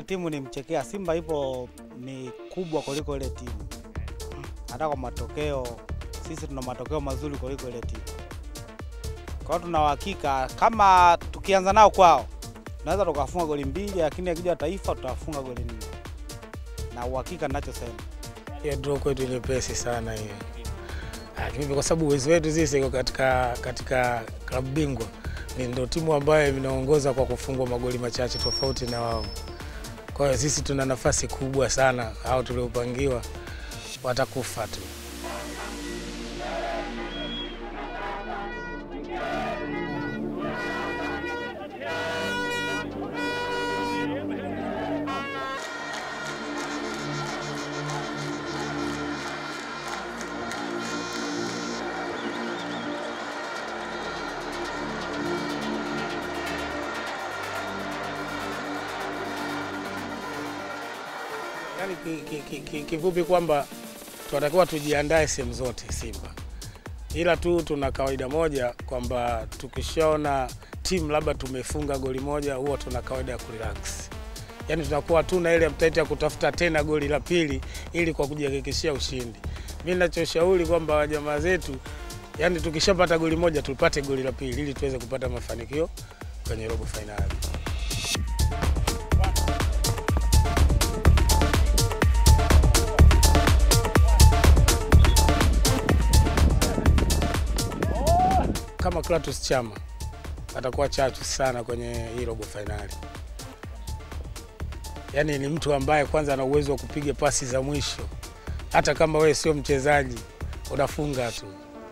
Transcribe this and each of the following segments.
timu ni mchekea. Simba ipo ni kubwa kuliko ile timu, hata kwa matokeo sisi tuna matokeo mazuri kuliko ile timu. Kwa hiyo tuna uhakika kama tukianza nao kwao tunaweza tukafunga goli mbili, lakini akija Taifa tutafunga goli nne, na uhakika ninachosema. Hiyo draw kwetu nyepesi sana hiyo. Lakini kwa sababu uwezo wetu sisi iko katika katika klabu bingwa ni ndio timu ambayo inaongoza kwa kufungwa magoli machache tofauti na wao. Kwa hiyo sisi tuna nafasi kubwa sana, hao tuliopangiwa watakufa tu. Yaani ki- ki- ki- ki- kifupi kwamba tunatakiwa tujiandae sehemu zote Simba, ila tu tuna kawaida moja kwamba tukishaona timu labda tumefunga goli moja, huwa tuna kawaida ya kurelax, yaani tunakuwa tuna ile appetite ya kutafuta tena goli la pili ili kwa kujihakikishia ushindi. Mi nachoshauri kwamba jamaa zetu, yaani tukishapata goli moja tupate goli la pili ili tuweze kupata mafanikio kwenye robo fainali. kama Clatous Chama atakuwa chachu sana kwenye hii robo fainali. Yaani ni mtu ambaye kwanza ana uwezo wa kupiga pasi za mwisho, hata kama wewe sio mchezaji unafunga tu.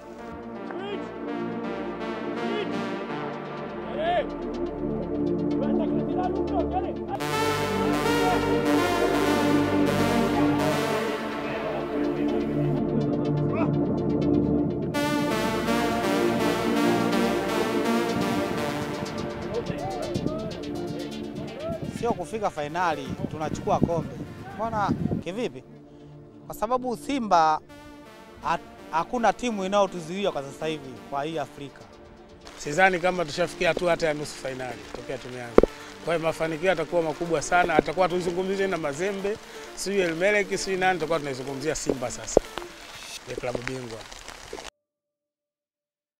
sio kufika fainali tunachukua kombe. Mbona kivipi? Kwa sababu Simba ha- hakuna timu inayotuzuia kwa sasa hivi kwa hii Afrika. Sidhani kama tushafikia hatua hata ya nusu fainali tokea tumeanza. Kwa hiyo mafanikio yatakuwa makubwa sana, atakuwa tuzungumzie na Mazembe, sijui Elmelek, sijui nani, tutakuwa tunaizungumzia Simba sasa ya klabu bingwa.